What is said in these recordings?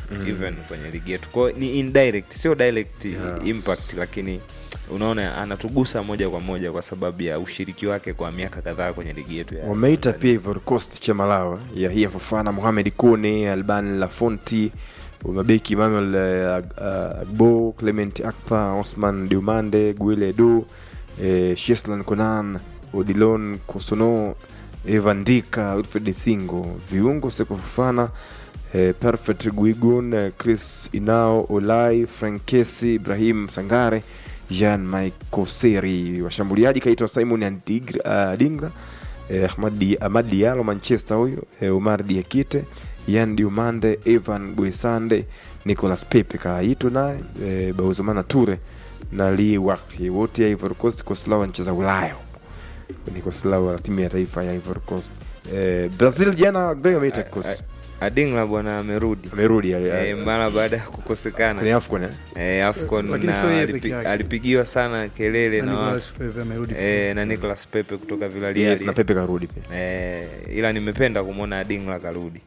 even kwenye ligi yetu kwao ni indirect sio direct Yeah. impact lakini unaona anatugusa moja kwa moja kwa sababu ya ushiriki wake kwa miaka kadhaa kwenye ligi yetu ya wameita pia Ivory Coast cha Malawi ya Hia Fofana, Mohamed Kone, Alban Lafonti, mabeki Emmanuel eh, Ag- ah, Agbo, Clement Akpa, Osman Diumande, Guile Edu, eh, Sheslan Konan, Odilon Kosono, Evan Dika, Wilfred Singo, viungo Seko Fofana, eh, Perfect Guigun, eh, Chris Inao, Olai, Frankesi, Ibrahim Sangare, Jean Michael Seri. Washambuliaji kaitwa Simon Andigra- ah, Dingra eh, Ahmad Di- Ahmad Diallo Manchester huyo eh, Omar Diakite Yan Diumande Evan Guisande Nicolas Pepe kaitwa naye eh, Bauzumana Ture na Lee Wakhi wote ya Ivory Coast Koslao anacheza Ulaya ni Koslao wa timu ya taifa ya Ivory Coast eh, Brazil jana Greg ameita kikosi adingla bwana amerudi amerudi e, mara baada ya kukosekana kwenye AFCON eh? e, afcon Lakini na sio yeye alipi- peke yake. alipigiwa sana kelele Na na Nicolas watu Pepe amerudi. e, na Nicolas Pepe kutoka Villarreal Yes, na Pepe karudi pia e, ila nimependa kumwona Adingla karudi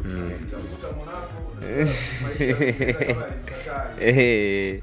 Eh,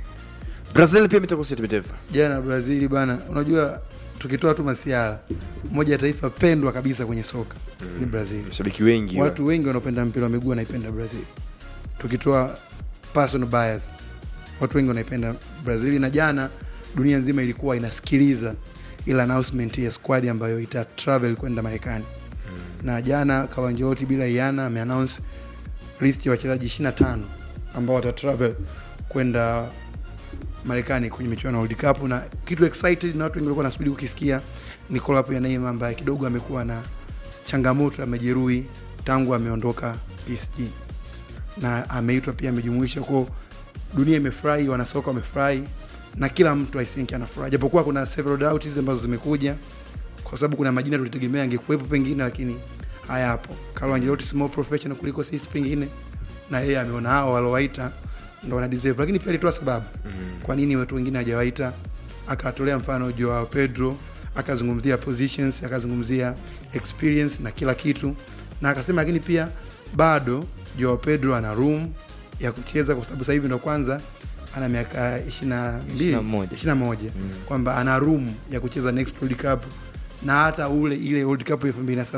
Brazil pia imetoka timu ya taifa Jana Brazili bana, unajua tukitoa tu masiara, moja ya taifa pendwa kabisa kwenye soka ni Brazil. mashabiki wengi wa- Watu wengi wanaopenda mpira wa miguu wanaipenda Brazil, tukitoa personal bias, watu wengi wanaipenda Brazil, na jana dunia nzima ilikuwa inasikiliza ile announcement ya squad ambayo ita travel kwenda Marekani na jana Carlo Ancelotti bila iana ameannounce list ya wachezaji 25 ambao wata travel kwenda Marekani kwenye michuano ya World Cup, na kitu excited na watu wengi walikuwa wanasubiri kukisikia ni call up ya Neymar ambaye kidogo amekuwa na changamoto ya majeruhi tangu ameondoka PSG na ameitwa pia amejumuisha kwa dunia imefurahi, wanasoka wamefurahi na kila mtu I think anafurahi, japokuwa kuna several doubts ambazo zimekuja kwa sababu kuna majina tulitegemea angekuwepo pengine, lakini hayapo. Carlo Ancelotti si more professional kuliko sisi pengine, na yeye ameona hao waliowaita ndo wana deserve, lakini pia alitoa sababu kwa nini watu wengine hajawaita, akatolea mfano Joao Pedro, akazungumzia positions, akazungumzia experience na kila kitu, na akasema lakini pia bado Joao Pedro ana room ya kucheza kwa sababu sasa hivi ndo kwanza ana miaka 22 21. 21 kwamba ana room ya kucheza next World Cup na hata ule ile World Cup ya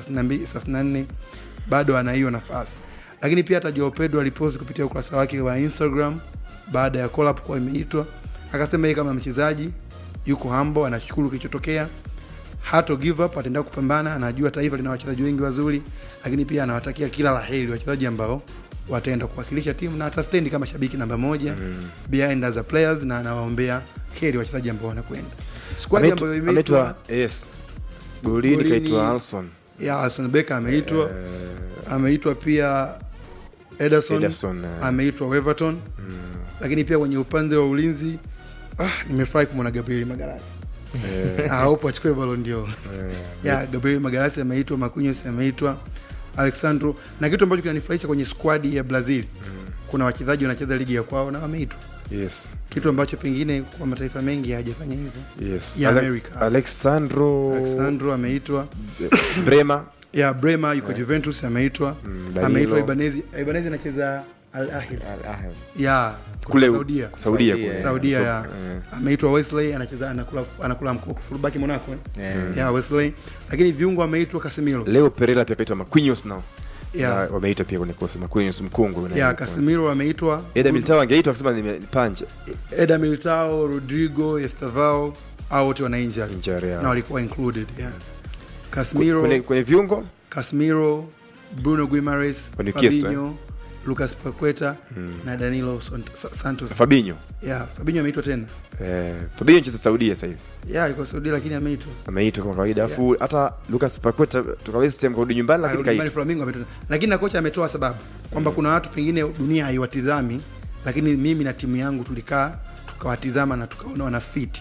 2032 bado ana hiyo nafasi. Lakini pia hata Joao Pedro alipost kupitia ukurasa wake wa Instagram baada ya call up kuwa imeitwa, akasema yeye kama mchezaji yuko humble, anashukuru kilichotokea, hato give up, ataendelea kupambana, anajua taifa lina wachezaji wengi wazuri, lakini pia anawatakia kila laheri wachezaji ambao wataenda kuwakilisha timu na atastendi kama shabiki namba moja behind as a players, na anawaombea heri wachezaji ambao wanakwenda squad Ameitwa- ambayo imeitwa ameitwa yes golini Golini- kaitwa Alson ya Alson Becker ameitwa Eh, ameitwa pia Ederson, Ederson, eh. ameitwa Weverton lakini pia kwenye upande wa ulinzi ah, nimefurahi kumwona Gabriel Magalhaes eh, ah, upo achukue Ballon d'Or eh, ya Gabriel Magalhaes ameitwa, Marquinhos ameitwa, Alexandro, na kitu ambacho kinanifurahisha kwenye squad ya Brazil kuna wachezaji wanacheza ligi ya kwao na wameitwa, yes kitu ambacho pengine kwa mataifa mengi hayajafanya hivyo. yes Ya Ale- Americas. Alexandro Alexandro ameitwa, Brema ya Bremer yuko Juventus ameitwa, Mm, Danilo. ameitwa Ibanezi. Ibanezi anacheza Al Ahly Al Ahly. ya kule Saudia Saudia Saudia, kule. Saudia ya Eh, ameitwa Wesley anacheza anakula anakula mkopo fullback Monaco eh? Eh, ya Wesley, lakini viungo ameitwa Casemiro leo Pereira pia kaitwa Marquinhos nao ya Na wameita pia kwenye kosi Marquinhos mkongwe ya Casemiro ameitwa Eda Militao angeitwa akisema nimepanja Eder Militao, Rodrigo, Estevao au wote wana injury injury na yao. walikuwa included yeah. kwenye, Casemiro, kwenye viungo Casemiro, Bruno Guimaraes, Wa Newcastle, Fabinho, Lucas Paqueta na Danilo Sont- Sa- Santos. Fabinho Yeah, Fabinho ameitwa tena. eh, Fabinho anacheza Saudia sasa hivi Yeah, yuko Saudi lakini ameitwa. ameitwa kama kawaida alafu hata Lucas Paqueta toka West Ham kurudi nyumbani lakini Arudi nyumbani kaitwa Flamingo ameitwa. Lakini na kocha ametoa sababu kwamba kuna watu pengine dunia haiwatizami lakini mimi na timu yangu tulikaa tukawatizama na tukaona wana fit.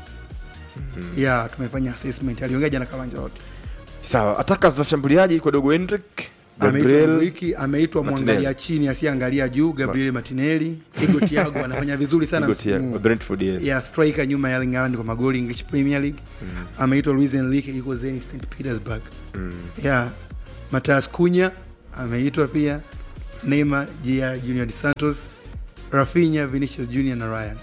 Yeah, tumefanya assessment. Aliongea jana kama Ancelotti. sawa attackers washambuliaji kwa dogo Hendrick ameitwa Gabriel Enrique, ameitwa Martinelli. mwangalia chini asiyeangalia juu Gabriel Martinelli, Igo Thiago anafanya vizuri sana Igo Thiago, msimu huu. Brentford yes ya striker nyuma ya Erling Haaland kwa magoli English Premier League. Ameitwa Luis Enrique yuko Zenit St Petersburg. Mm. Ya Matthias Cunha ameitwa pia, Neymar, JR Junior dos Santos, Rafinha, Vinicius Junior na Ryan.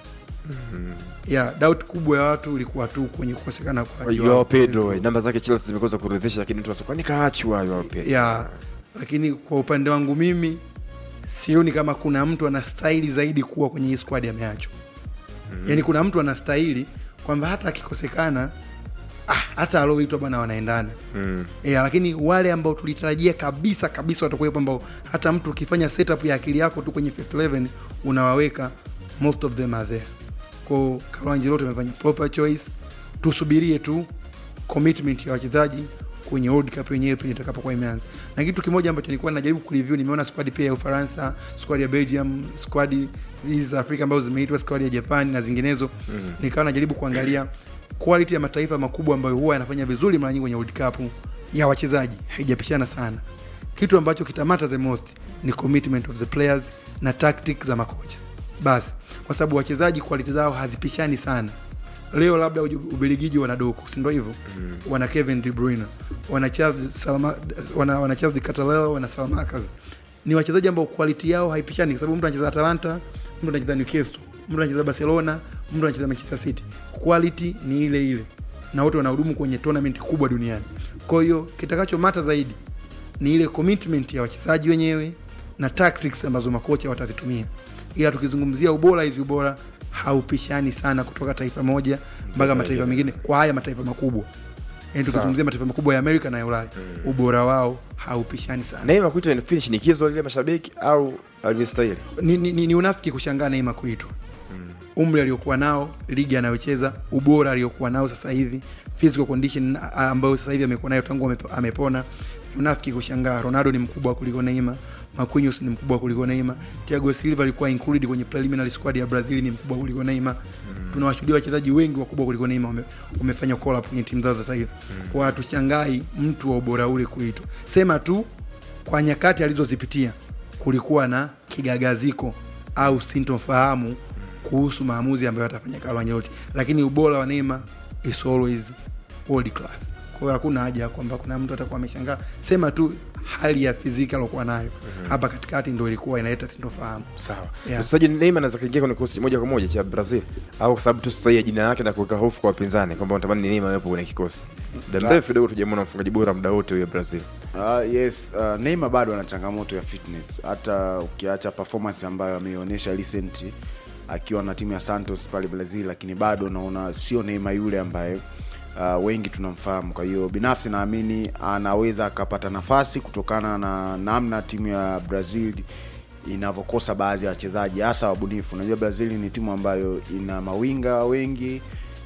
Yeah, doubt kubwa ya watu ilikuwa tu kwenye kukosekana kwa Joao Pedro namba zake Chelsea zimekosa kuridhisha, lakini mtu anasema kwani kaachwa Joao Pedro? yeah. Lakini kwa upande wangu mimi sioni kama kuna mtu anastahili zaidi kuwa kwenye hii squad ameachwa. mm-hmm. Yaani kuna mtu anastahili kwamba hata akikosekana ah, hata alioitwa bwana wanaendana Mm. yeah, lakini wale ambao tulitarajia kabisa kabisa watakuwepo ambao hata mtu ukifanya setup ya akili yako tu kwenye first 11 unawaweka most of them are there ko Carlo Ancelotti amefanya proper choice tusubirie tu commitment ya wachezaji kwenye World Cup yenyewe pindi itakapokuwa imeanza na kitu kimoja ambacho nilikuwa najaribu kureview nimeona squad pia ya Ufaransa squad ya Belgium squad hizi za Afrika ambazo zimeitwa squad ya Japan na zinginezo mm. nikawa najaribu kuangalia quality ya mataifa makubwa ambayo huwa yanafanya vizuri mara nyingi kwenye World Cup ya wachezaji haijapishana sana. Kitu ambacho kitamata the most ni commitment of the players na tactics za makocha basi, kwa sababu wachezaji quality zao hazipishani sana. Leo labda Uju- Ubelgiji wana Doku, si ndio hivyo? mm. wana Kevin De Bruyne, wana Charles Salama, wana, wana Charles de Catalao, wana Salamakas. Ni wachezaji ambao quality yao haipishani, kwa sababu mtu anacheza Atalanta, mtu anacheza Newcastle, mtu anacheza Barcelona, mtu anacheza Manchester City. Quality ni ile ile na wote wanahudumu kwenye tournament kubwa duniani. Kwa hiyo kitakachomata zaidi ni ile commitment ya wachezaji wenyewe na tactics ambazo makocha watazitumia, ila tukizungumzia ubora, hizi ubora haupishani sana kutoka taifa moja mpaka mataifa mengine kwa haya mataifa makubwa. Yani tukizungumzia mataifa makubwa ya Amerika na ya Ulaya, ubora wao haupishani sana. Neymar kuitwa ni finish shinikizo lile mashabiki au alistahili? Ni, ni, ni, ni unafiki kushangaa Neymar kuitwa umri aliokuwa nao, ligi anayocheza, ubora aliokuwa nao sasa hivi, physical condition ambayo sasa hivi amekuwa nayo tangu amepo- amepona. Ni unafiki kushangaa. Ronaldo ni mkubwa kuliko Neymar, Marquinhos ni mkubwa kuliko Neymar, Thiago Silva alikuwa included kwenye preliminary squad ya Brazil, ni mkubwa kuliko Neymar. Tunawashuhudia wachezaji wengi wakubwa kuliko Neymar wame- wamefanya call up kwenye timu zao za taifa. Kwa hatushangai mtu wa ubora ule kuitwa, sema tu kwa nyakati alizozipitia kulikuwa na kigagaziko au sintofahamu kuhusu maamuzi ambayo atafanya Carlo Ancelotti, lakini ubora wa Neymar is always world class. Kwa hiyo hakuna haja ya kwamba kuna mtu atakuwa ameshangaa, sema tu hali ya fiziki aliokuwa nayo hapa katikati ndo ilikuwa inaleta sintofahamu. Sawa. Yeah. Mchezaji Neymar anaweza kuingia kwenye kikosi moja kwa moja cha Brazil au kwa sababu tu sasa ya jina yake na kuweka hofu kwa wapinzani kwamba wanatamani Neymar awepo kwenye kikosi. Muda mrefu kidogo tujamwona mfungaji bora muda wote huyo Brazil. Uh, yes uh, Neymar bado ana changamoto ya fitness, hata ukiacha performance ambayo ameionyesha recent akiwa na timu ya Santos pale Brazil, lakini bado naona sio Neymar yule ambaye uh, wengi tunamfahamu. Kwa hiyo binafsi naamini anaweza akapata nafasi kutokana na namna timu ya Brazil inavyokosa baadhi ya wachezaji hasa wabunifu. Unajua Brazil ni timu ambayo ina mawinga wengi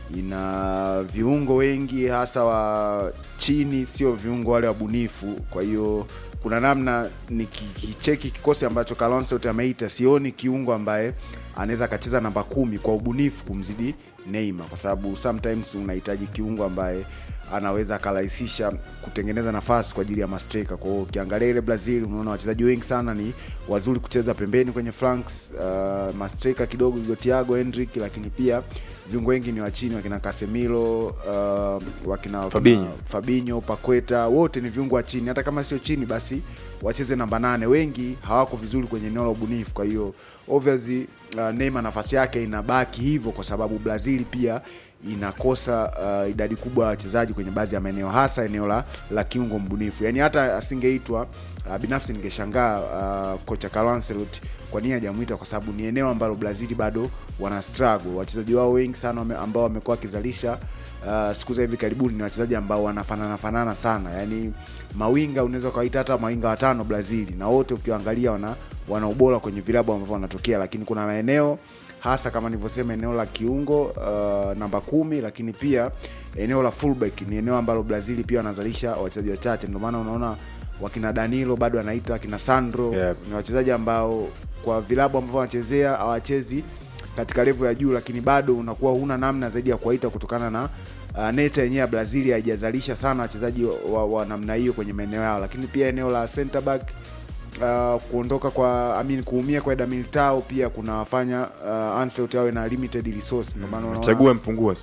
ina viungo wengi hasa wa chini, sio viungo wale wabunifu. Kwa hiyo kuna namna nikicheki kikosi ambacho Carlo Ancelotti ameita, sioni kiungo ambaye anaweza akacheza namba kumi kwa ubunifu kumzidi Neymar, kwa sababu sometimes unahitaji kiungo ambaye anaweza akarahisisha kutengeneza nafasi kwa ajili ya masteka. Kwa hiyo ukiangalia ile Brazil, unaona wachezaji wengi sana ni wazuri kucheza pembeni kwenye flanks, uh, masteka kidogo yuko Thiago Hendrick, lakini pia viungo wengi ni wa chini, wakina Casemiro uh, wakina, wakina Fabinho. Fabinho, Paqueta, wote ni viungo wa chini. Hata kama sio chini, basi wacheze namba nane. Wengi hawako vizuri kwenye eneo la ubunifu, kwa hiyo obviously uh, Neymar nafasi yake inabaki hivyo, kwa sababu Brazil pia inakosa uh, idadi kubwa ya wachezaji kwenye baadhi ya maeneo, hasa eneo la, la kiungo mbunifu. Yani hata asingeitwa uh, binafsi ningeshangaa uh, kocha Carlo Ancelotti kwa nini hajamwita, kwa sababu ni eneo ambalo Brazil bado wana struggle. Wachezaji wao wengi sana wame, ambao wamekuwa wakizalisha uh, siku za hivi karibuni ni wachezaji ambao wanafanana fanana sana, yani mawinga unaweza ukawaita hata mawinga watano Brazil, na wote ukiangalia wana wana ubora kwenye vilabu ambavyo wanatokea, lakini kuna maeneo hasa kama nilivyosema eneo la kiungo uh, namba kumi, lakini pia eneo la fullback ni eneo ambalo Brazil pia wanazalisha wachezaji wachache, ndio maana unaona wakina Danilo bado anaita wakina Sandro Yep. ni wachezaji ambao kwa vilabu ambavyo wanachezea hawachezi katika level ya juu, lakini bado unakuwa huna namna zaidi ya kuwaita kutokana na uh, nature yenyewe ya Brazil haijazalisha sana wachezaji wa, wa, wa namna hiyo kwenye maeneo yao, lakini pia eneo la center back uh, kuondoka kwa I mean, kuumia kwa Eder Militao pia kunawafanya uh, Ancelotti awe na limited resource, ndio maana unaona Chague mpungua sasa.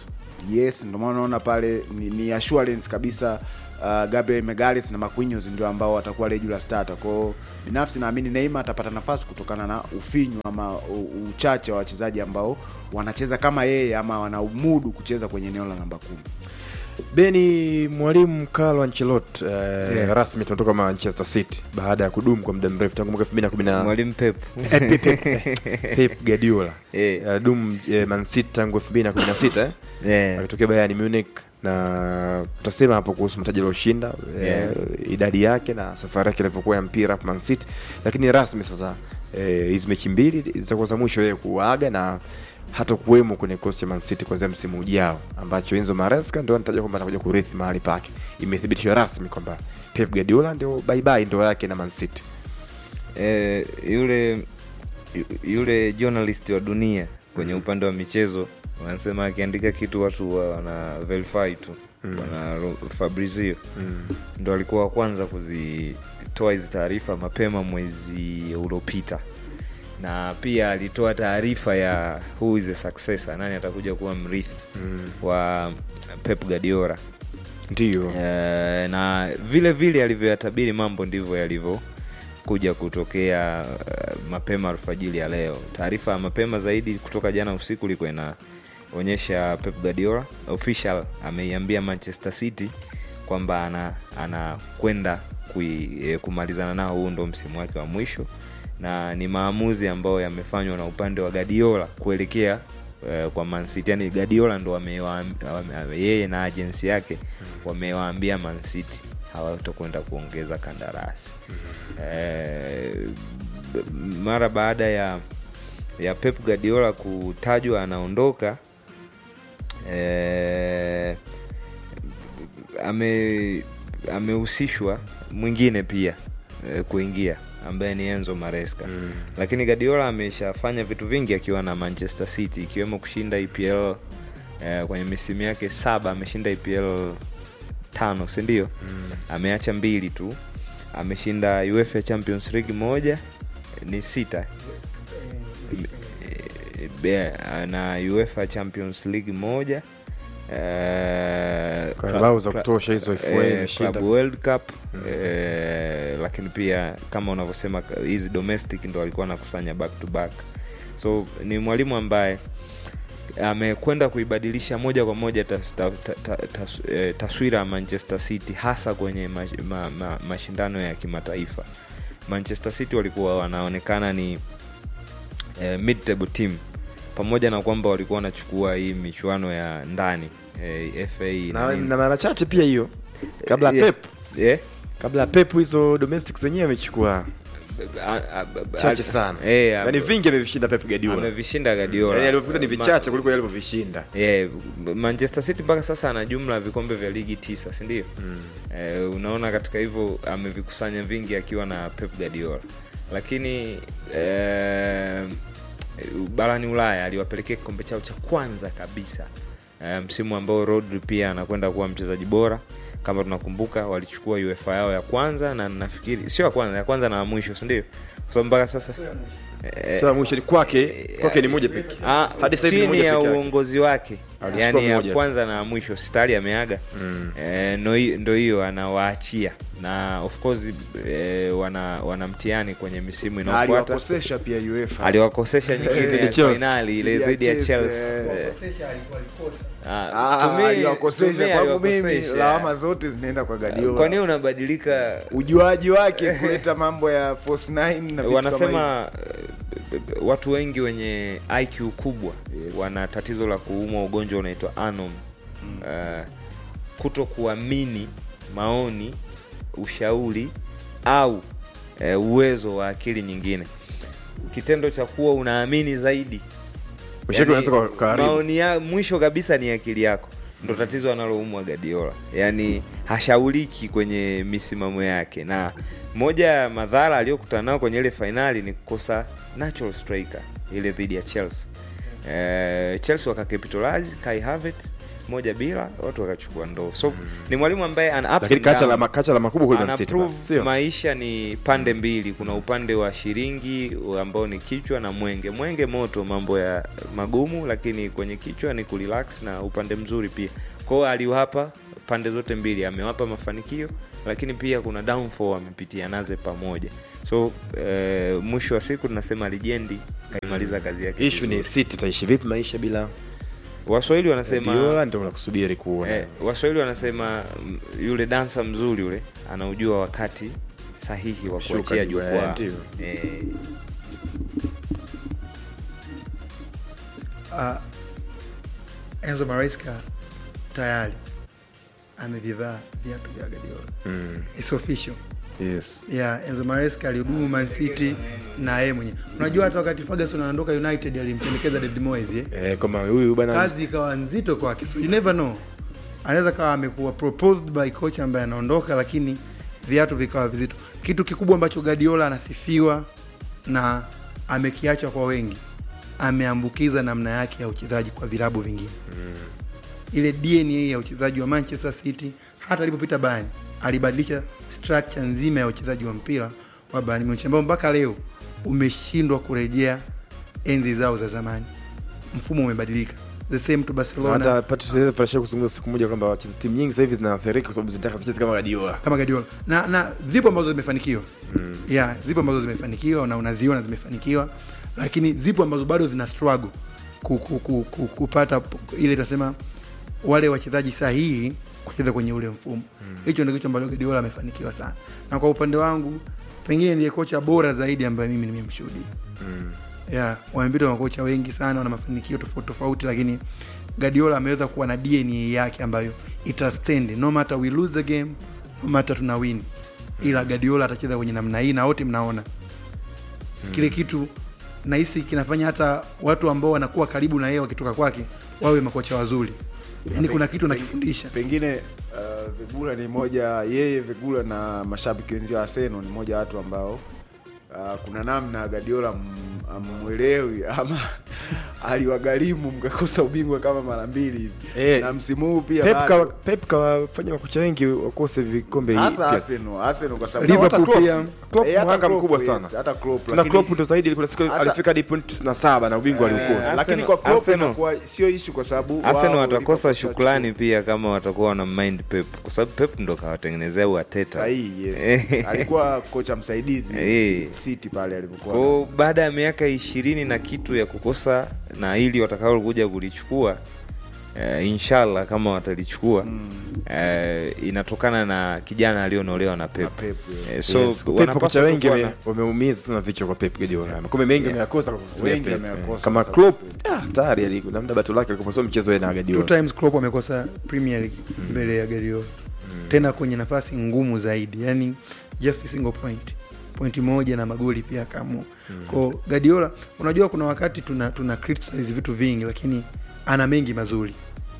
yes ndio maana unaona pale ni, ni assurance kabisa uh, Gabriel Megales na Marquinhos ndio ambao watakuwa regular starter. Kwa hiyo binafsi naamini Neymar atapata nafasi kutokana na ufinyu ama u- uchache wa wachezaji ambao wanacheza kama yeye ama wanaumudu kucheza kwenye eneo la namba kumi. beni mwalimu carlo ancelot uh, Yeah. rasmi tunatoka manchester city baada ya kudumu kwa muda mrefu tangu mwaka elfu mbili na kumi na mwalimu pep pep guardiola Eh. alidumu eh, man city tangu elfu mbili na kumi na sita eh? yeah. akitokea bayern munich na tutasema hapo kuhusu mataji alioshinda Yeah. eh, idadi yake na safari yake ilivyokuwa ya mpira hapa man city lakini rasmi sasa eh, hizi mechi mbili zitakuwa za mwisho yeye kuaga na hata kuwemo kwenye kikosi cha man city kuanzia msimu ujao ambacho enzo maresca ndio anataja kwamba atakuja kurithi mahali pake imethibitishwa rasmi kwamba pep guardiola ndio baibai ndoa yake na man city eh, yule yu- yule journalist wa dunia kwenye upande wa michezo wanasema akiandika kitu watu wa- wana verify tu Mm. wana Ro- fabrizio mm. ndo alikuwa wa kwanza kuzitoa hizi taarifa mapema mwezi uliopita na pia alitoa taarifa ya who is the successor nani atakuja kuwa mrithi Mm. wa pep guardiola ndio Eh, na vile vile alivyoyatabiri mambo ndivyo yalivyokuja kutokea uh, mapema alfajili ya leo taarifa ya mapema zaidi kutoka jana usiku ilikuwa inaonyesha pep guardiola official ameiambia manchester city kwamba ana anakwenda kui- eh, kumalizana nao huu ndo msimu wake wa mwisho na ni maamuzi ambayo yamefanywa na upande wa Guardiola kuelekea eh, kwa Man City. Yani Guardiola ndo amewaam- wame- yeye na agency yake wamewaambia Man City hawatakwenda kuongeza kandarasi eh, b- mara baada ya ya Pep Guardiola kutajwa anaondoka eh, ame amehusishwa mwingine pia eh, kuingia ambaye ni Enzo Maresca Mm. lakini Guardiola ameshafanya vitu vingi akiwa na Manchester City ikiwemo kushinda EPL eh, kwenye misimu yake saba ameshinda EPL tano si ndio Mm. ameacha mbili tu ameshinda UEFA Champions League moja ni sita Eh, be- na UEFA Champions League moja eh, Carabao club- za kutosha hizo FA eh, imeshinda. Club World Cup eh, lakini pia kama unavyosema hizi domestic ndo alikuwa anakusanya back to back so ni mwalimu ambaye amekwenda kuibadilisha moja kwa moja tas, ta, ta, ta, tas, eh, taswira ya Manchester City hasa kwenye ma, ma, ma, mashindano ya kimataifa. Manchester City walikuwa wanaonekana ni eh, mid table team pamoja na kwamba walikuwa wanachukua hii michuano ya ndani eh, FA na, nini. na mara chache pia hiyo kabla ya Yeah. pep Yeah. kabla ya pep hizo domestic zenyewe amechukua A- a- a- chache a- sana eh, yani vingi amevishinda pep guardiola amevishinda Guardiola. yani alivyokuta ni Ma- vichache kuliko yale alivyovishinda Yeah, Manchester City mpaka sasa ana jumla ya vikombe vya ligi tisa si ndio? Mm. Eh, unaona katika hivyo amevikusanya vingi akiwa na Pep Guardiola, lakini eh, barani Ulaya aliwapelekea kikombe chao cha kwanza kabisa eh, msimu ambao Rodri pia anakwenda kuwa mchezaji bora. Kama tunakumbuka walichukua UEFA yao ya kwanza na nafikiri sio ya kwanza, ya kwanza na ya mwisho, si ndio? Kwa sababu mpaka sasa eh, sasa mwisho ni kwake kwake ni moja pekee Ah, hadi sasa hivi ni chini moja ya pekee yake. uongozi wake Alichukua yani ya moja tu. kwanza na ya mwisho stari ameaga Mm. eh, ndo hi- ndo hiyo anawaachia na of course eh, wana, wana mtihani kwenye misimu Na inayofuata aliwakosesha pia UEFA. aliwakosesha nyingine Dhidi ya ya Chelsea. fainali ile Dhidi ya dhidi ya Chelsea, Chelsea eh. Eh, ah, Ah, to me- to aliwakosesha me kwangu mimi aliwakosesha. lawama zote zinaenda kwa kwa Guardiola. nini unabadilika ujuaji wake kuleta mambo ya force nine na vitu kama hivyo. wanasema eh, watu wengi wenye IQ kubwa Yes. wana tatizo la kuumwa ugonjwa unaitwa anom uh, kuto kuamini maoni ushauri au uh, uwezo wa akili nyingine kitendo cha kuwa unaamini zaidi Ushauri unaweza kwa- karibu. maoni ya mwisho kabisa ni akili yako ndo tatizo analoumwa Guardiola yaani hashauriki kwenye misimamo yake na moja ya madhara aliyokutana nao kwenye ile fainali ni kukosa natural striker ile dhidi ya Chelsea eh, Chelsea wakacapitalize Kai Havertz moja bila watu wakachukua ndoo so ni mwalimu ambaye ana ups lakini and kacha down. la kacha la makubwa kule Man Ana City prove bana, sio maisha ni pande mbili kuna upande wa shilingi ambao ni kichwa na mwenge mwenge moto mambo ya magumu lakini kwenye kichwa ni kurelax na upande mzuri pia kwao aliwapa pande zote mbili amewapa mafanikio lakini pia kuna downfall amepitia naze pamoja so eh, mwisho wa siku tunasema lijendi kaimaliza kazi yake issue ni vizuri. City taishi vipi maisha bila waswahili wanasema Guardiola ndio nakusubiri kuona Eh, waswahili wanasema mm, yule dansa mzuri yule anaujua wakati sahihi wa Kushuka kuachia juu, eh, jukwaa ndio. eh, uh, Enzo Maresca tayari amevivaa viatu vya Guardiola. mm. It's official. yes Yeah, Enzo Maresca alihudumu Man City na yeye mwenyewe. Unajua hata wakati Ferguson anaondoka United alimpendekeza David Moyes eh? eh, kama huyu bana Kazi ikawa nzito kwake. So you never know. Anaweza kawa amekuwa proposed by coach ambaye anaondoka lakini viatu vikawa vizito. Kitu kikubwa ambacho Guardiola anasifiwa na amekiacha kwa wengi. Ameambukiza namna yake ya uchezaji kwa vilabu vingine. ile DNA ya uchezaji wa Manchester City hata alipopita Bayern alibadilisha structure nzima ya uchezaji wa mpira wa Bayern Munich ambao mpaka leo umeshindwa kurejea enzi zao za zamani. Mfumo umebadilika. The same to Barcelona hata Patrice Frasha kuzungumza siku moja kwamba wacheza timu nyingi sasa hivi zinaathirika kwa sababu zinataka zicheze kama Guardiola kama Guardiola na na zipo ambazo zimefanikiwa mm. yeah, zipo ambazo zimefanikiwa na unaziona zimefanikiwa, lakini zipo ambazo bado zina struggle ku, ku, ku, ku, kupata p- ile tunasema wale wachezaji sahihi kucheza kwenye ule mfumo hicho ndio kitu ambacho Guardiola amefanikiwa sana, na kwa upande wangu pengine ndiye kocha bora zaidi ambaye mimi nimemshuhudia yeah, wamepita makocha wengi sana wana mafanikio tofauti tofauti, lakini Guardiola ameweza kuwa na DNA yake ambayo itastand no matter we lose the game, no matter tuna win, ila Guardiola atacheza kwenye namna hii na wote mnaona kile kitu nahisi kinafanya hata watu ambao wanakuwa karibu na yeye wakitoka kwake wawe makocha wazuri. Yani kuna kitu nakifundisha pengine uh, Vigula ni moja yeye Vigula na mashabiki wenzio wa Arsenal ni moja ya watu ambao uh, kuna namna Guardiola m- amwelewi ama aliwagharimu mkakosa ubingwa kama mara mbili hivi Eh, na msimu huu pia Pep bado. kawa- Pep kawafanya makocha wengi wakose vikombe hasa pia. Arsenal Arsenal kwa sababu Liverpool Hata Klopp- pia. Klopp Eh, hata mhanga Klopp, mkubwa yes, sana hata Klopp, tena lakini- Klopp ndo zaidi kuna siku Hasa- alifika hadi point na saba na ubingwa Eh, aliukosa lakini Arsenal- kwa Klopp Arsenal- inakuwa sio issue kwa sababu Arsenal wao watakosa Liverpool shukrani pia kama watakuwa wana mind Pep kwa sababu Pep ndo kawatengenezea uateta sahihi yes alikuwa kocha msaidizi Eh. City pale alipokuwa kwao baada ya miaka ishirini na kitu ya kukosa na ili watakaokuja kulichukua uh, inshallah kama watalichukua Mm. uh, inatokana na kijana aliyonolewa na Pep. Na Pep, yes. Eh, so Yes, Pep wanapaswa kocha tu wengi kuwa wame- na- wameumiza sana vichwa kwa Pep Guardiola makombe mengi ameyakosa kwa kusimamia Wengi Pep. ameyakosa kama kwa sababu Klopp ah, tayari ali- labda bato lake alikuwa sio mchezo yeye na two Guardiola times Klopp amekosa Premier League mbele ya Guardiola tena kwenye nafasi ngumu zaidi, yani just a single point pointi moja na magoli pia akaamua mm. Kwa Guardiola, unajua kuna wakati tuna tuna criticize vitu vingi, lakini ana mengi mazuri,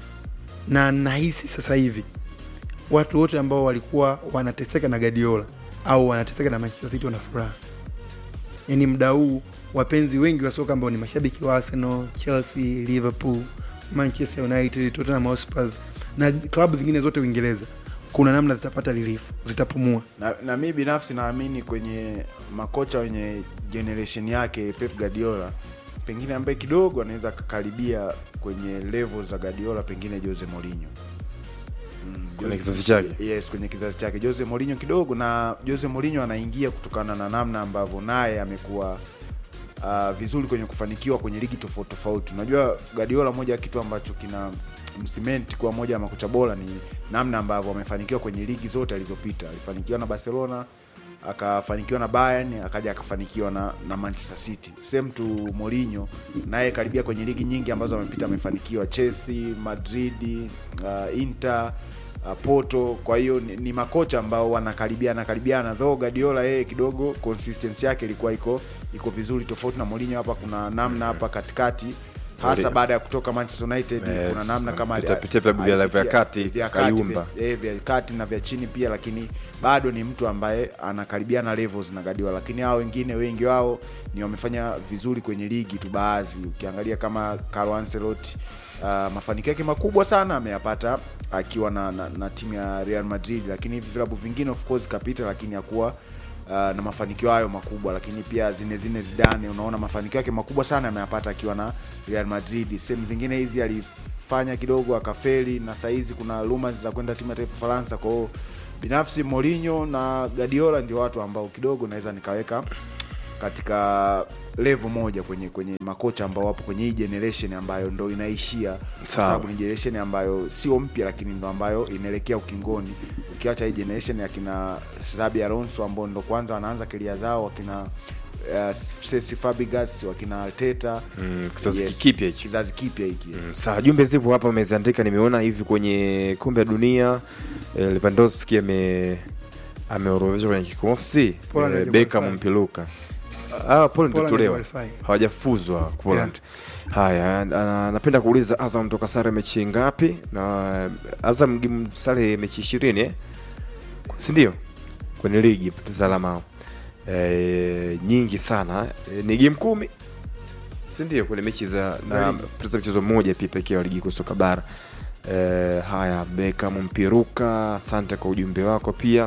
na nahisi sasa hivi watu wote ambao walikuwa wanateseka na Guardiola au wanateseka na Manchester City wana furaha. Yani mda huu wapenzi wengi wa soka ambao ni mashabiki wa Arsenal, Chelsea, Liverpool, Manchester United, Tottenham Hotspur na klabu zingine zote Uingereza, kuna namna zitapata relief, zitapumua. na, na mi binafsi naamini kwenye makocha wenye generation yake Pep Guardiola pengine ambaye kidogo anaweza akakaribia kwenye level za Guardiola pengine Jose Mourinho Mm, Kwenye Jose- kizazi chake. yes kwenye kizazi chake Jose Mourinho kidogo na Jose Mourinho anaingia kutokana na namna ambavyo naye amekuwa uh, vizuri kwenye kufanikiwa kwenye ligi tofauti tofauti unajua Guardiola moja ya kitu ambacho kina msimenti kuwa moja ya makocha bora ni namna ambavyo amefanikiwa kwenye ligi zote alizopita alifanikiwa na Barcelona akafanikiwa na Bayern akaja akafanikiwa na, na Manchester City same to Mourinho naye karibia kwenye ligi nyingi ambazo amepita amefanikiwa Chelsea Madrid uh, Inter uh, Porto kwa hiyo ni, ni makocha ambao wanakaribiana karibiana though Guardiola yeye kidogo consistency yake ilikuwa iko iko vizuri tofauti na Mourinho hapa kuna namna hapa katikati hasa Ndio. baada ya kutoka Manchester United Yes, kuna namna kama ali- amepitia vilabu vya- alipitia- vya kati, vya kati, kayumba. vya- eh, vya kati na vya chini pia lakini bado ni mtu ambaye anakaribiana levels na Guardiola lakini hao wengine wengi wao ni wamefanya vizuri kwenye ligi tu baadhi ukiangalia kama Carlo Ancelotti uh, mafanikio yake makubwa sana ameyapata akiwa na, na, na timu ya Real Madrid lakini hivi vilabu vingine of course kapita lakini hakuwa uh, na mafanikio hayo makubwa lakini pia Zinedine Zidane unaona mafanikio yake makubwa sana ameyapata akiwa na Real Madrid sehemu zingine hizi alifanya kidogo akafeli na saizi kuna rumors za kwenda timu ya taifa Faransa kwa hiyo binafsi Mourinho na Guardiola ndio watu ambao kidogo naweza nikaweka katika level moja kwenye kwenye makocha ambao wapo kwenye hii generation ambayo ndo inaishia kwa Sawa. sababu ni generation ambayo sio mpya lakini ndo ambayo inaelekea ukingoni ukiacha hii generation ya kina Xabi Alonso ambao ndo kwanza wanaanza kelia zao wakina uh, Cesc Fabregas wakina Arteta Mm, kizazi kipya hichi. kizazi kipya hiki yes. Sawa, jumbe zipo hapa ameziandika, nimeona hivi kwenye kombe la dunia eh, Lewandowski ame ameorodheshwa kwenye kikosi Poland eh, haja Beckham qualify. Mpiluka ah, Poland Poland itolewa haja qualify. hawajafuzwa Poland. Haya, ana- napenda kuuliza Azam toka sare mechi ngapi? Na Azam game sare mechi ishirini eh? si ndio? Kwenye ligi poteza alama eh, nyingi sana eh, ni game kumi si ndio? Kwenye mechi za na Ligi. poteza mchezo mmoja pia pekee wa ligi kuu soka bara. Eh, haya Beckham Mpiruka, asante kwa ujumbe wako pia.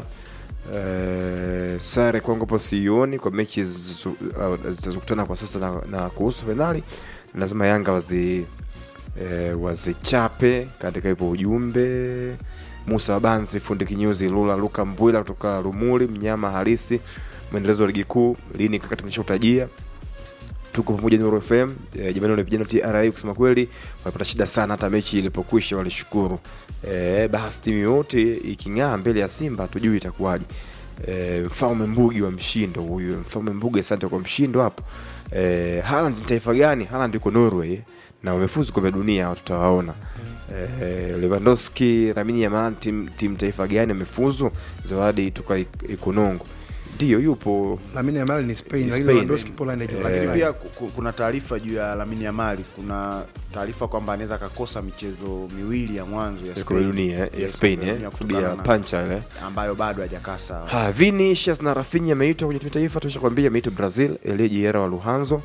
Eh, sare kwangu hapo sioni kwa mechi zizo- uh, zitazokutana kwa sasa na, na kuhusu fainali lazima Yanga wazi eh, wazichape katika hivyo ujumbe. Musa Wabanzi, fundi kinyozi Lula, Luka Mbwila kutoka Rumuli, mnyama halisi, mwendelezo wa ligi kuu lini kaka tumeshautajia tuko pamoja Nuru FM e, jamani wale vijana wa TRA kusema kweli walipata shida sana hata mechi ilipokwisha walishukuru e, basi timu yote iking'aa mbele ya Simba hatujui itakuwaje e, mfalme Mbugi wa mshindo huyu mfalme Mbugi asante kwa mshindo hapo e, Haaland ni taifa gani Haaland yuko Norway na wamefuzu kombe la dunia tutawaona e, Lewandowski Lamine Yamal timu tim taifa gani wamefuzu zawadi toka Ik- Ikonongo ndio yupo Lamine Yamal ni Spain, Ni lakini Spain. Lewandowski Poland haja Eh, lakini qualify. pia ku- ku- kuna taarifa juu ya Lamine Yamal kuna taarifa kwamba anaweza akakosa michezo miwili ya mwanzo ya ya kombe la dunia eh, ya Yes, Spain kombe la eh dunia sababu ya kutokana na- pancha ile ambayo bado hajakaa sawa Ha, Vinicius na Rafinha ameitwa kwenye timu taifa, tumeshakwambia ameitwa Brazil, Elie Jiera wa Luhanzo.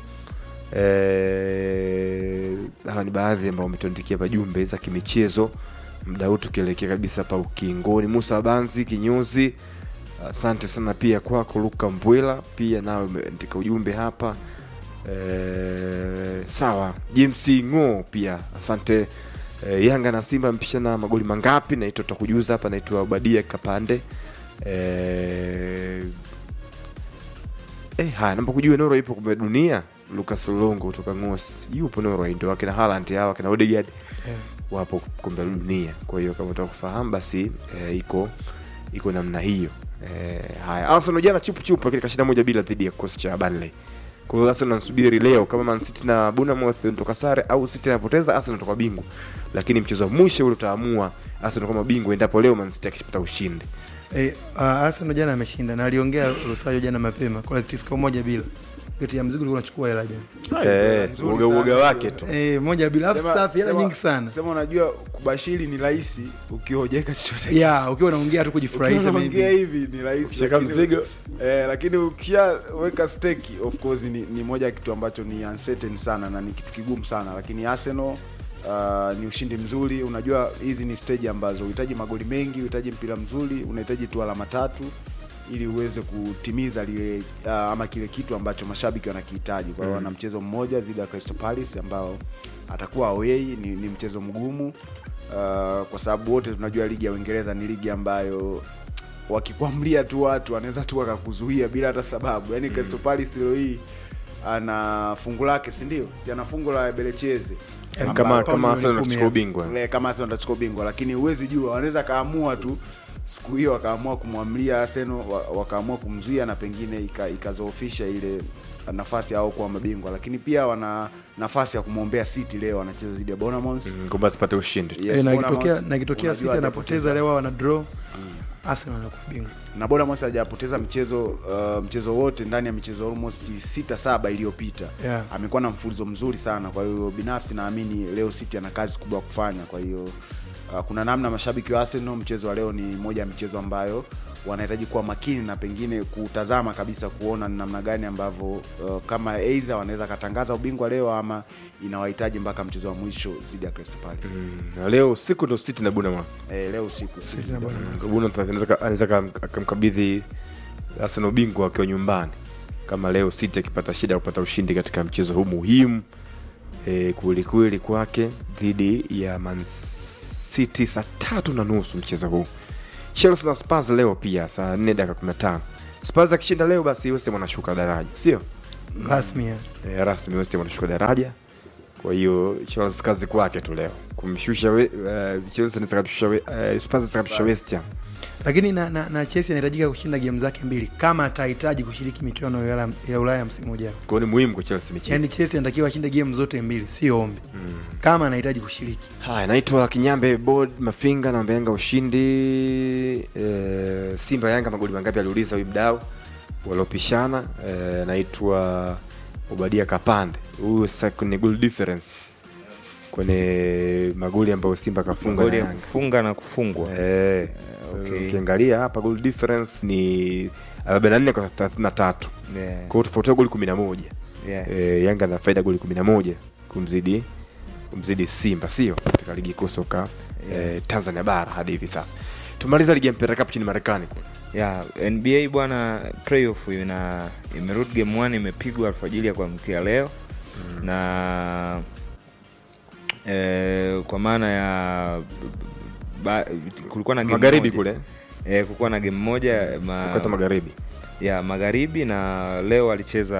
Eh, hawa ni baadhi ambao wametuandikia hapa jumbe za kimichezo muda huu tukielekea kabisa pa ukingoni. Musa Banzi kinyozi, asante sana pia kwako. Luka Mbwela pia nawe umeandika ujumbe hapa. Eh, sawa. James Ngo pia asante. Eh, Yanga na Simba mpishana magoli mangapi? Naitwa tutakujuza hapa, naitwa Obadia Kapande. Eh, eh, haya namba kujua Norway ipo kombe la dunia. Lucas Longo kutoka Ngos yupo Norway, ndio akina Haaland hawa akina Odegaard Yeah. wapo kombe la dunia. Kwa hiyo kama unataka kufahamu basi eh, iko iko namna hiyo. Eh, haya Arsenal jana chupu chupu lakini kashinda moja bila dhidi ya kikosi cha Burnley. Kwa hiyo Arsenal nasubiri leo kama Man City na Bournemouth natoka sare au City anapoteza Arsenal natoka bingwa. Lakini mchezo wa mwisho ule utaamua Arsenal kama bingwa endapo leo Man City akipata ushindi. Eh, uh, Arsenal jana ameshinda na aliongea Rosario jana mapema collective score moja bila. Geti ya mzigo ilikuwa inachukua hela jana. Eh, nzuri uoga sana. uoga wake tu. Eh, moja bila alafu Sema- safi hela sema- nyingi sana. sema unajua kubashiri ni rahisi ukiojeka chochote Yeah, ukiwa unaongea tu kujifurahisha unaongea maybe. hivi ni rahisi Ukishaka lakini- mzigo. eh, lakini ukishaweka steki of course ni, ni moja ya kitu ambacho ni uncertain sana na ni kitu kigumu sana lakini Arsenal Uh, ni ushindi mzuri unajua hizi ni stage ambazo uhitaji magoli mengi uhitaji mpira mzuri unahitaji tu alama tatu ili uweze kutimiza lile uh, ama kile kitu ambacho mashabiki wanakihitaji kwa hiyo wana mchezo mmoja dhidi ya Crystal Palace ambao atakuwa away ni, ni mchezo mgumu uh, kwa sababu wote tunajua ligi ya Uingereza ni ligi ambayo wakikwamlia tu watu wanaweza tu wakakuzuia bila hata sababu yaani Crystal Palace leo hii ana fungu lake si ndio si ana fungu la Belecheze Yaani Kama Ambao kama milioni Arsenal kumi anachukua ya- ubingwa. Le, kama Arsenal atachukua ubingwa lakini huwezi jua wanaweza kaamua tu siku hiyo wakaamua kumwamlia Arsenal wa- wakaamua kumzuia na pengine ika- ikazoofisha ile nafasi au kuwa mabingwa lakini pia wana nafasi ya kumwombea City leo wanacheza dhidi ya Bournemouth Ngomba asipate ushindi. Yes, Eh, na Bournemouth, ikitokea na ikitokea unajua City anapoteza leo wana draw Arsenal anakuwa bingwa na Bournemouth hajapoteza mchezo uh, mchezo wote ndani ya michezo almost sita saba iliyopita Yeah. amekuwa na mfululizo mzuri sana kwa hiyo binafsi naamini leo City ana kazi kubwa ya kufanya kwa hiyo uh, kuna namna mashabiki wa Arsenal mchezo wa leo ni moja ya michezo ambayo wanahitaji kuwa makini na pengine kutazama kabisa kuona ni namna gani ambavyo uh, kama either wanaweza katangaza ubingwa leo ama inawahitaji mpaka mchezo wa mwisho dhidi ya Crystal Palace na leo usiku ndo City na Bournemouth eh, leo usiku City na Bournemouth. Bournemouth anaweza ka- anaweza ka- akamkabidhi Arsenal ubingwa akiwa nyumbani kama leo City akipata shida ya kupata ushindi katika mchezo huu muhimu e, kwelikweli kwake dhidi ya Man City saa tatu na nusu mchezo huu. Chelsea na Spurs leo pia saa 4 dakika 15. Spurs akishinda leo basi West Ham wanashuka daraja, sio? rasmi ya. e, rasmi West Ham wanashuka daraja. Kwa hiyo Chelsea kazi kwake tu leo kumshusha we, uh, Chelsea anaweza kumshusha we- uh, Spurs anaweza kumshusha West Ham. lakini na, na, na Chelsea anahitajika kushinda game zake mbili kama atahitaji kushiriki michuano ya Ulaya- ya Ulaya msimu ujao. Kwa hiyo ni muhimu kwa Chelsea mechi. Yaani Chelsea anatakiwa ashinde game zote mbili, sio ombi kama anahitaji kushiriki. Haya, naitwa Kinyambe Bod Mafinga na Yanga ushindi. E, Simba Yanga magoli mangapi aliuliza huyu mdau waliopishana. E, naitwa Obadia Kapande. Huyu sasa kwenye goal difference kwenye magoli ambayo Simba kafunga na goli ya Yanga. kufunga na kufungwa Eh, okay. ukiangalia hapa goal difference ni 44 kwa 33. Yeah, Kwa hiyo tofauti ya goli 11. yeah. e, Yanga na faida goli 11 kumzidi kumzidi Simba sio katika ligi kuu soka Yeah. e, Tanzania bara hadi hivi sasa. Tumaliza ligi ya mpira cup nchini Marekani kule. ya nba bwana playoff ina imerudi game one imepigwa alfajiri ya kuamkia leo mm. na eh, kwa maana ya ba, kulikuwa na game Magharibi moja. kule eh, kulikuwa na game moja ma, wakati wa magharibi. ya magharibi na leo alicheza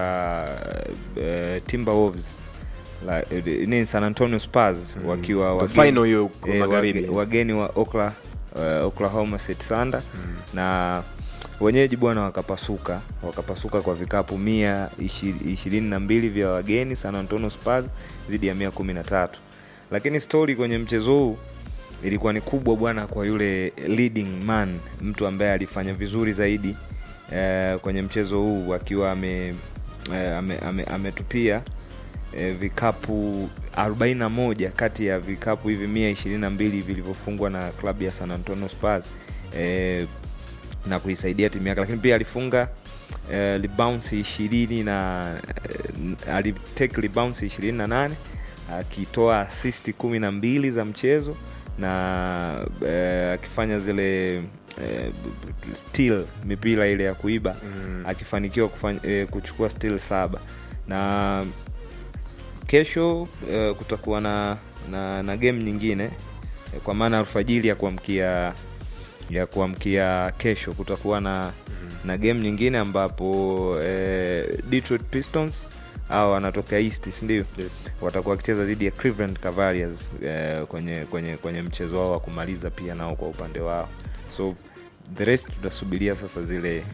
uh, Timberwolves la, eh, ni San Antonio Spurs wakiwa Ndo wageni- final hiyo kwa eh, magharibi. wage- wageni wa Okla, uh, Oklahoma City Thunder na wenyeji bwana wakapasuka wakapasuka kwa vikapu mia ishi- ishirini na mbili vya wageni San Antonio Spurs dhidi ya mia kumi na tatu lakini stori kwenye mchezo huu ilikuwa ni kubwa bwana kwa yule leading man mtu ambaye alifanya vizuri zaidi eh, kwenye mchezo huu akiwa ame, eh, ame, ame, ametupia eh, vikapu 41 kati ya vikapu hivi 122 vilivyofungwa na klabu ya San Antonio Spurs eh, na kuisaidia timu yake, lakini pia alifunga eh, rebounds ishirini na eh, alitake rebounds ishirini na nane akitoa assist kumi na mbili za mchezo na eh, akifanya zile eh, steal mipira ile ya kuiba Mm. akifanikiwa kufanya, eh, kuchukua steal saba na kesho eh, kutakuwa na, na, na game nyingine eh, kwa maana alfajiri ya kuamkia ya kuamkia kesho kutakuwa na na game nyingine ambapo eh, Detroit Pistons au wanatoka East si ndio? Yep. Watakuwa wakicheza dhidi ya Cleveland Cavaliers eh, kwenye kwenye kwenye mchezo wao wa kumaliza pia nao kwa upande wao. So the rest tutasubiria sasa zile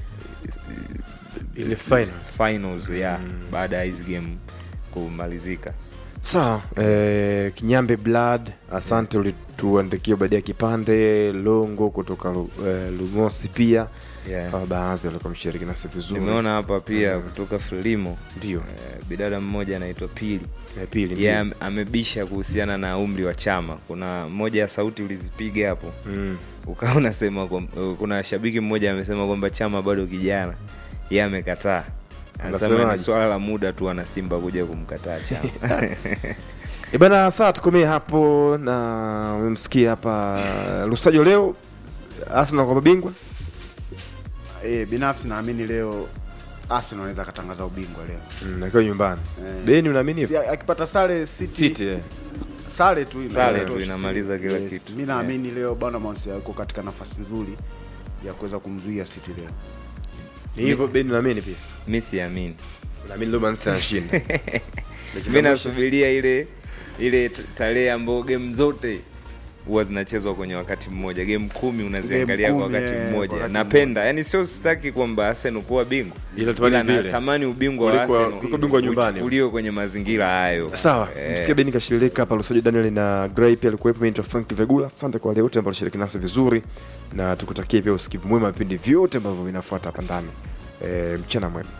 Ile finals. finals ya Mm. baada ya hizi game kumalizika. Sawa, eh, Kinyambe Blood, asante ulituandikia badia kipande Longo kutoka eh, Lumosi pia Yeah. kama baadhi walikuwa mshiriki nasi vizuri. Nimeona hapa pia Mm. kutoka Frelimo ndio eh, bidada mmoja anaitwa Pili ya pili yeye ndio. ame- amebisha kuhusiana na umri wa chama. Kuna moja ya sauti ulizipiga hapo Mm. ukawa unasema kwam- kuna shabiki mmoja amesema kwamba chama bado kijana, yeye amekataa. Anasema Anasemaje? ni swala la muda tu wana Simba kuja kumkataa chama. E bana, saa tukomee hapo, na umemsikia hapa Lusajo leo Arsenal kwa mabingwa e, binafsi naamini leo Arsenal anaweza akatangaza ubingwa leo mm, akiwa nyumbani. Eh. Beni, unaamini si, hivyo? akipata sare City, City eh. sare tu ina- Sare tu inatosha inamaliza City. kila kitu. mi naamini leo Bournemouth yuko katika nafasi nzuri ya kuweza kumzuia City leo Ni hivyo Beni, unaamini pia? Mi siamini, Unaamini leo Man City anashinda? Mechi za mi mwisho. nasubiria ile ile t- tarehe ambayo game zote huwa zinachezwa kwenye wakati mmoja game kumi unaziangalia Game kwa kumi, wakati eh, mmoja wakati napenda yani sio sitaki kwamba arsenal kuwa bingwa Ila tamani vile. natamani ubingwa wa Kuliko- arsenal kuliko bingwa nyumbani. uchukuliwe kwenye mazingira hayo sawa Eh, msikia beni kashirika hapa lusaji daniel na gray pia alikuwepo mimi naitwa frank vegula asante kwa wale wote ambao shiriki nasi vizuri na tukutakie pia usikivu mwema wa vipindi vyote ambavyo vinafuata hapa ndani e, mchana mwema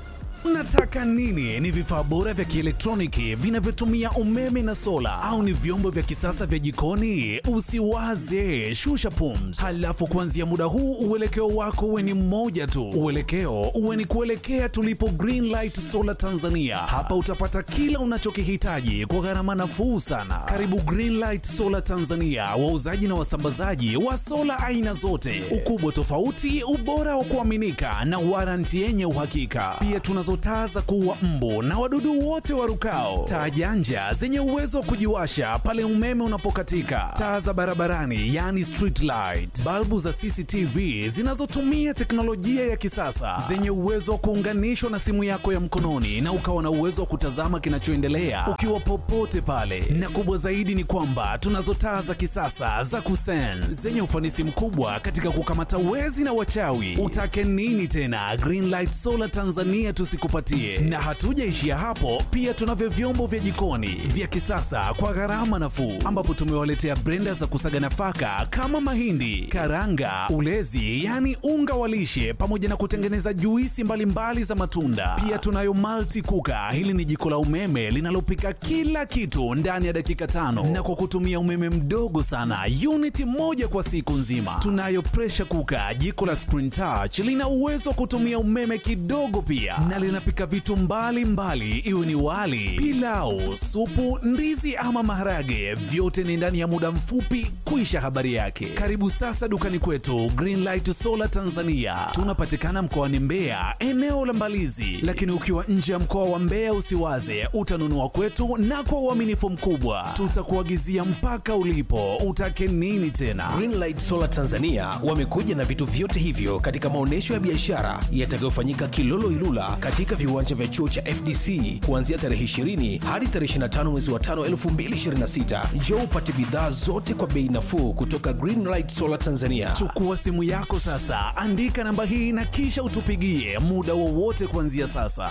Unataka nini? Ni vifaa bora vya kielektroniki vinavyotumia umeme na sola, au ni vyombo vya kisasa vya jikoni? Usiwaze, shusha pums. Halafu kuanzia muda huu uelekeo wako uwe ni mmoja tu, uelekeo uwe ni kuelekea tulipo Greenlight Solar Tanzania. Hapa utapata kila unachokihitaji kwa gharama nafuu sana. Karibu Greenlight Solar Tanzania, wauzaji na wasambazaji wa sola aina zote, ukubwa tofauti, ubora wa kuaminika na waranti yenye uhakika. Pia tunazo taa za kuua mbu na wadudu wote warukao, taa janja zenye uwezo wa kujiwasha pale umeme unapokatika, taa za barabarani yani street light, balbu za CCTV zinazotumia teknolojia ya kisasa zenye uwezo wa kuunganishwa na simu yako ya mkononi na ukawa na uwezo wa kutazama kinachoendelea ukiwa popote pale. Na kubwa zaidi ni kwamba tunazo taa za kisasa za kusense zenye ufanisi mkubwa katika kukamata wezi na wachawi. Utake nini tena? Greenlight Solar Tanzania tusikupatie. Na hatujaishia hapo, pia tunavyo vyombo vya jikoni vya kisasa kwa gharama nafuu, ambapo tumewaletea brenda za kusaga nafaka kama mahindi, karanga, ulezi, yani unga wa lishe, pamoja na kutengeneza juisi mbalimbali mbali za matunda. Pia tunayo multi kuka. Hili ni jiko la umeme linalopika kila kitu ndani ya dakika tano na kwa kutumia umeme mdogo sana, uniti moja kwa siku nzima. Tunayo pressure kuka, jiko la screen touch, lina uwezo wa kutumia umeme kidogo pia, na linapika vitu mbalimbali, iwe ni wali, pilau, supu, ndizi ama maharage, vyote ni ndani ya muda mfupi kuisha habari yake. Karibu sasa dukani kwetu Greenlight Solar Tanzania. Tunapatikana mkoani Mbeya, eneo la Mbalizi, lakini ukiwa nje ya mkoa wa Mbeya usiwaze, utanunua kwetu na kwa uaminifu mkubwa tutakuagizia mpaka ulipo. Utake nini tena? Greenlight Solar Tanzania wamekuja na vitu vyote hivyo katika maonyesho ya biashara yatakayofanyika Kilolo Ilula katika viwanja vya chuo cha FDC kuanzia tarehe 20 hadi tarehe 25 mwezi wa 5 2026. Njoo upate bidhaa zote kwa bei nafuu kutoka Greenlight Solar Tanzania. Chukua simu yako sasa, andika namba hii na kisha utupigie muda wowote kuanzia sasa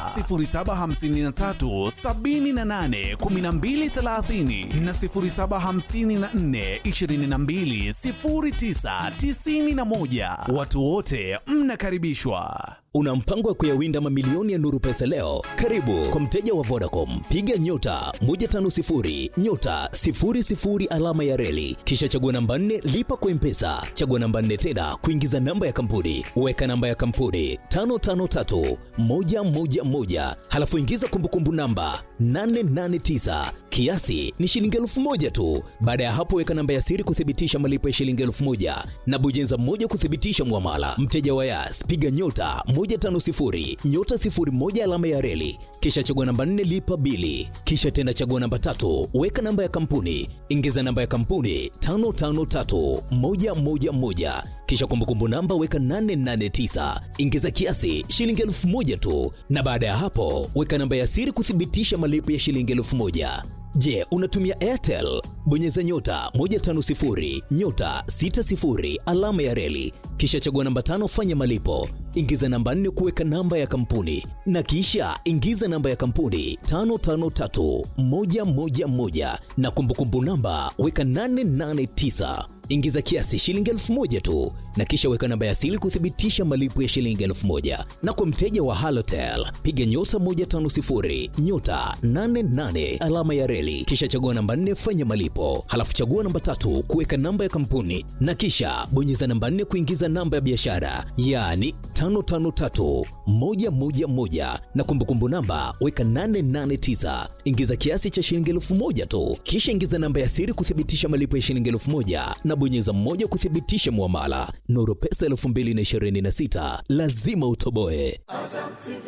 0753 78 1230 na 0754 22 09 91. Watu wote mnakaribishwa. Una mpango wa kuyawinda mamilioni ya nuru pesa leo? Karibu kwa mteja wa Vodacom, piga nyota 150 nyota 00 alama ya reli, kisha chagua namba 4 lipa kwa mpesa, chagua namba 4 tena kuingiza namba ya kampuni, weka namba ya kampuni 553 111, halafu ingiza kumbukumbu namba 889 kiasi ni shilingi elfu moja tu. Baada ya hapo, weka namba ya siri kuthibitisha malipo ya shilingi elfu moja na bonyeza moja kuthibitisha mwamala. Mteja wa Yas, piga nyota 150 nyota 01 alama ya reli, kisha chagua namba 4 lipa bili, kisha tena chagua namba tatu, weka namba ya kampuni, ingiza namba ya kampuni 553111 kisha kumbukumbu namba weka 889 ingiza kiasi shilingi elfu moja tu, na baada ya hapo weka namba ya siri kuthibitisha malipo ya shilingi elfu moja. Je, unatumia Airtel? Bonyeza nyota 150 nyota 60 alama ya reli, kisha chagua namba tano, fanya malipo, ingiza namba nne kuweka namba ya kampuni, na kisha ingiza namba ya kampuni 553111 na kumbukumbu namba weka 889 ingiza kiasi shilingi elfu moja tu na kisha weka namba ya siri kuthibitisha malipo ya shilingi elfu moja na kwa mteja wa halotel piga nyota 150 nyota 88 alama ya reli kisha chagua namba 4 fanya malipo halafu chagua namba tatu kuweka namba ya kampuni na kisha bonyeza namba 4 kuingiza namba ya biashara yaani 553111 na kumbukumbu namba weka 889 ingiza kiasi cha shilingi elfu moja tu kisha ingiza namba ya siri kuthibitisha malipo ya shilingi elfu moja na bonyeza mmoja kuthibitisha mwamala nuru pesa 2026 lazima utoboe